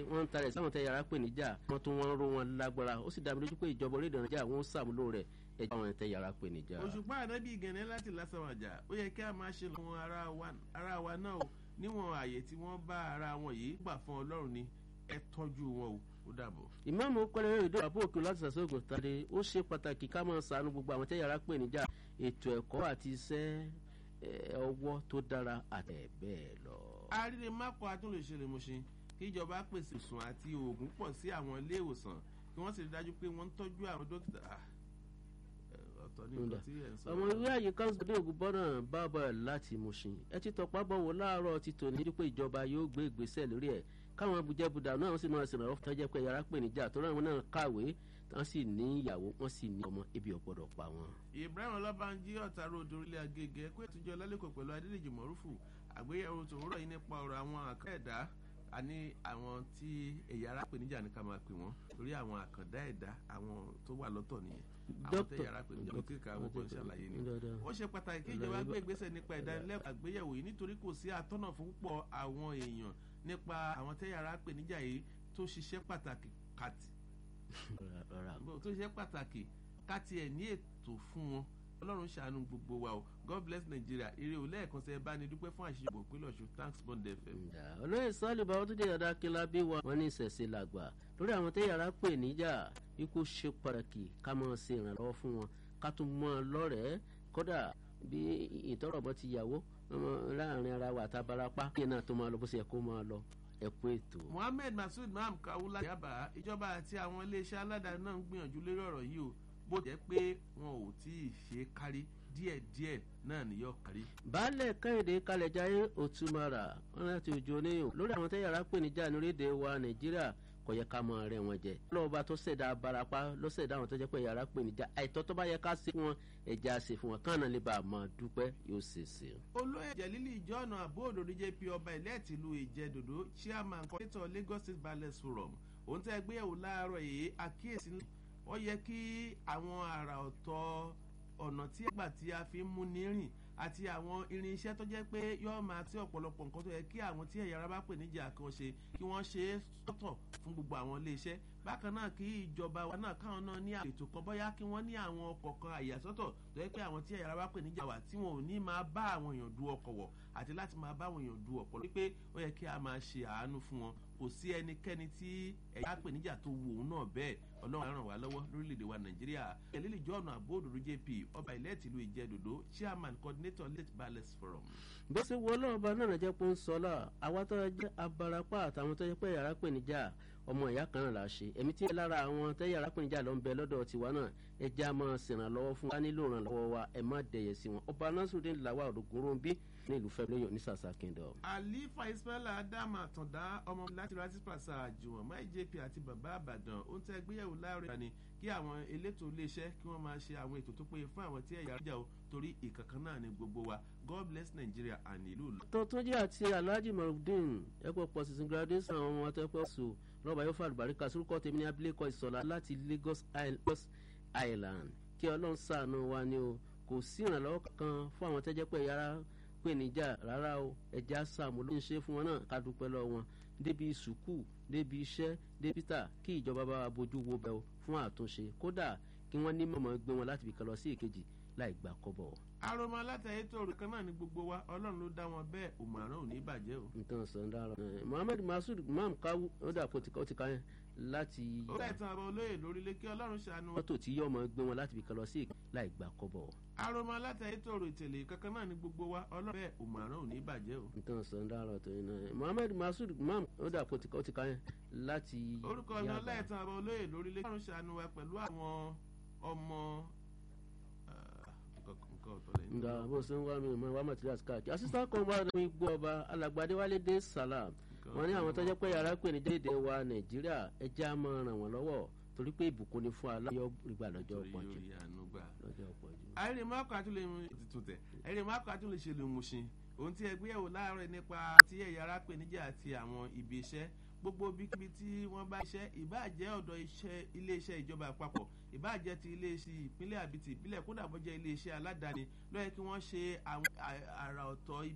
wọ́n ń tarẹ̀ sáwọn tẹ yàrá pè níjà wọ́n tún wọ́n ń ró wọn lágbára ó sì dá mi lójú pé ìjọba orílẹ̀ nàìjíríà wọ́n ń sàmúlò rẹ̀ ẹjọ́ àwọn tẹ yàrá pè níjà. òṣùpá ànábì gẹ̀nẹ́ láti lásàwàjà ó yẹ kí a máa ṣe lọ́wọ́ ara wa náà o níwọ̀n àyè tí wọ́n bá ara wọn yìí gbà fún ọlọ́run ni ẹ tọ́jú wọn o ó dàbọ̀. ìmáàmù kọ́lẹ́rẹ́ ìdó àbó òkè láti sàṣẹ́ ògùn tàdé ó ṣe pàtàkì ká máa ṣàánú gbogbo àwọn tẹ yàrá pè níjà ètò ẹ̀kọ́ àti iṣẹ́ ọwọ́ tó dára àti bẹ́ẹ̀ lọ. àríre mápọ̀ atúnlẹ̀ṣẹ̀lẹ̀ mọ̀ṣin kí ìjọba pèsè ìsùn àti oògùn pọ̀ sí àwọn ilé ìwòsàn kí wọ́n sì rí dájú pé wọ́n ń tọ́jú àwọn dókítà ọ̀tọ̀ ní nǹkan tí ẹ̀ ń sọ. ọmọ ìwé àyè council dé ògùn bọ́nà bábà láti mọ̀ṣin ẹ ti tọpá bọ̀wọ̀ láàárọ̀ ti tò ní dípò ìjọba yóò gbé ìgbésẹ̀ lórí ẹ̀ káwọn abujẹ́budà náà sì máa ṣèrànwọ́ fún tọ́jẹ́ pé yàrá pè níjà tó ráwọn náà kàwé wọ́n sì ní ìyàwó wọ́n sì ní ọmọ ebi ọ̀gbọ́dọ̀ pa wọn. ibrahim ọlọ́bànjí ọ̀tàrọ̀ òdo orílẹ̀ agége ẹ̀kọ́ ìtújọ́ lálẹ́kọ̀ọ́ pẹ̀lú adédèjì mọ̀rúfù àgbéyẹ̀wò tòwúrọ̀ yìí nípa ọ̀rọ̀ àwọn àkọ́ ẹ̀dá àní àwọn tí ẹ̀yà ara pè níjà ní ká máa pè wọ́n torí àwọn àkàndá ẹ̀dá àwọn tó wà lọ́tọ̀ nìyẹn àwọn tẹ̀yà ara pè níjà lókè ká wọ́pọ̀ ṣàlàyé ni ó ṣe pàtàkì kí ìjọba gbé ìgbésẹ̀ nípa ìdánilẹ́kọ̀ọ́ àgbéyẹ̀wò yìí nítorí kò sí àtọ́nà fún púpọ̀ àwọn èèyàn nípa àwọn tẹ̀yà ara pè níjà yìí tó ṣiṣẹ́ pàtàkì kàtì tó ṣiṣẹ́ pàtàkì káti ẹ̀ ní ètò fún wọn ọlọ́run ṣàánú gbogbo wa o god bless nigeria eré o lẹ́ẹ̀kan sẹ́ bá ní dúpẹ́ fún àṣìṣe ìbò ìpínlẹ̀ ọ̀ṣun thanks bond fm. olóyè sọ́ọ̀lì bá wọ́n tún dé yàrá kílá bí wa wọ́n ní ìṣẹ̀ṣẹ̀ làgbà lórí àwọn tó yàrá pè níjà ikú ṣe pàtàkì ká máa ṣe ìrànlọ́wọ́ fún wọn ká tún mọ́ ọ lọ́rẹ̀ẹ́ kódà bí ìtọ́rọ̀bọ ti yàwó láàrin ara wa àtàbárapá kí náà tó máa lọ bó ṣe yẹ kó máa lọ ẹ̀kú ètò. mohammed masood maham kawula yaba ìjọba àti àwọn iléeṣẹ́ aládàáni náà ń gbìyànjú lórí ọ̀rọ̀ yìí o bó jẹ́ pé wọn ò tí ì ṣe kárí díẹ̀díẹ̀ náà ni yóò kárí. baálẹ̀ kẹ́hìndé kalẹ̀jáyé òtúmọ̀rà wọn láti ojú oníyàn lórí àwọn tẹ́yàrá pè níjà ní orílẹ̀-èdè wa nàìjíríà kò yẹ ká mọ rẹ wọn jẹ. lọ́wọ́ba tó ṣẹ̀dá abarapá ló ṣẹ̀dá àwọn tó jẹ́ pé yàrá pè níjà àìtọ́ tó bá yẹ ká ṣe fún wọn ẹ̀já ṣe fún wọn káàná lè bá a máa dúpẹ́ yóò ṣe ṣe. olóyè jẹ̀lílì ìjọ́nà àbó òdòdó jẹ́ pé ọba ilé ẹ̀tìlú ìjẹ́dòdó chairman coordinator lagos state ballet forum òun tẹ́ gbéyàwó láàárọ̀ yìí àkíyèsí ó yẹ kí àwọn àrà ọ̀tọ̀ ọ̀nà tí ẹgbà tí a fi ń mú ní rìn àti àwọn irinṣẹ́ tó jẹ́ pé yóò máa tí ọ̀pọ̀lọpọ̀ nǹkan tó yẹ kí àwọn tí ẹ̀yà ara bá pè níjà kan ṣe kí wọ́n ṣe é sọ́tọ̀ fún gbogbo àwọn iléeṣẹ́ bákan náà kí ìjọba wa náà káwọn náà ní ètò kan bóyá kí wọ́n ní àwọn ọkọ̀ kan àyàsọ́tọ̀ tó yẹ pé àwọn tí ẹ̀yà ara bá pè níjà wà tí wọn ò ní máa bá àwọn èèyàn du ọkọ̀ wọ̀ àti láti máa bá àwọn èèyàn du ọ̀pọ̀ wípé ó yẹ kí a máa ṣe àánú fún wọn kò sí ẹnikẹ́ni tí ẹ̀yà pè níjà tó wù òun náà bẹ́ẹ̀ ọlọ́run á ràn wá lọ́wọ́ lórílẹ̀‐èdè wa nàìjíríà ẹ̀lẹ́lì jọ́ọ̀nù àbóòdòdó jp ọba ilẹ̀ tìlú ìjẹ́dòdó chairman coordinator late balance forum. bó ṣe wọ ọlọ́run bá náà jẹ́ pé ń sọ ọ́ àwa tó jẹ́ abarapá àtàwọn tó jẹ́ pé yàrá pè níjà ọmọ ìyá kan náà la ṣe èmi tí lára àwọn tẹ́ yàrá pè níjà ló ń bẹ lọ́dọ̀ tiwa náà ẹ jẹ́ a máa ṣèrànlọ́wọ́ fún wa nílò ìrànlọ́wọ́ wa ẹ má dẹ̀yẹ̀ sí wọn ọba nasiruddin lawal òdògóró ń bí ní ìlú fẹ́ lóyún ní sàṣà kingdom. àlífà ismaila adam àtàndá ọmọ láti rati pàṣẹ àjùwọ̀n máì jp àti bàbá àbàdàn ó ń tẹ́ gbéyàwó láàrin ni kí àwọn elétò iléeṣẹ́ kí wọ́n máa ṣe àwọn ètò tó péye fún àwọn tí ẹ̀yà ìjà o torí ìkankan náà ni gbogbo wa god bless nigeria and ìlú lọ. tọ́túnjẹ́ àti alhaji marudin ẹ̀pọ̀ pọ̀ sísun graduation àwọn ọmọ atẹ́pọ̀ sùn rọ́bà yóò fàlùbáríkà sórúkọ tèmi ní abilékọ ìsọ̀lá láti lagos island kí ọlọ́run sàánú wa ni o kò sí ìrànlọ́wọ́ kankan fún àwọn tẹ́jẹ́ pé yàrá pè níjà rárá o ẹ̀já sàmú ló ń ṣe fún wọn náà ká dúpẹ́ lọ wọn débi sùkúù débi iṣẹ́ débi tà kí ìjọba bá wa bójú wo bẹ́ẹ̀ fún àtúnṣe kódà kí wọ́n ní mọ̀mọ́ gbé wọn láti bìkan lọ sí èkejì láì gbà kọ́bọ̀. aroma alátẹ̀yẹ tó rò kan náà ní gbogbo wa ọlọ́run ló dá wọn bẹ́ẹ̀ òmùràn ò ní bàjẹ́ o. nǹkan sọ ń dára. muhammed masud imam kawu ó dà kó ti ká yẹn láti. ó dà ìtàn àbọ̀ olóyè lórílẹ̀ kí ọlọ́run ṣàánú. mọ́tò tí yọ̀ọ́ mọ́ gbé wọn láti bìkan lọ sí èkejì láì gbà kọ́bọ̀. aroma alátẹ̀yẹ tó rò ìtẹ̀lé kankan náà ní gbogbo wa ọlọ́run bẹ́ẹ̀ òmùràn ò ní bàjẹ́ o. nǹkan sọ ń dára tó yẹn náà. muhammed masud imam ó dà kó ti ká yẹn láti. orúkọ mi ọlẹ́ẹ̀tàn àbọ̀ olóyè lórílẹ̀ kí ọlọ́run ṣàánú wa pẹ̀lú àwọn ọmọ nga bó ṣe ń wá mi mọ wá materials káàkiri assistant commander mi gbọ́ ọba alàgbàdé wálé dé salam wọn ní àwọn tó jẹ́ pé yàrá pè ní déédéé wa nàìjíríà ẹ jẹ́ á máa ràn wọ́n lọ́wọ́ torí pé ìbùkún ni fún aláyọ̀ ìgbà lọ́jọ́ pọ̀jù lọ́jọ́ pọ̀jù. àìrè máàkù àtúnlẹ̀ tuntun tẹ̀ àìrè máàkù àtúnlẹ̀ ṣe lè mú ṣin ohun tí ẹgbẹ́ yẹ̀wò láàárọ̀ nípa tí ẹ̀yà ara pè níjà àti àwọn ibi iṣẹ́ gbogbo bíkíbi tí wọ́n bá iṣẹ́ ìbáàjẹ́ ọ̀dọ̀ iléeṣẹ́ ìjọba àpapọ̀ ìbáàjẹ́ ti iléeṣẹ́ ìpínlẹ̀ àbí ti ìpínlẹ̀ kódà bó jẹ́ iléeṣẹ́ aládàáni lọ́yẹ̀ kí wọ́n ṣe àwọn àrà ọ̀tọ̀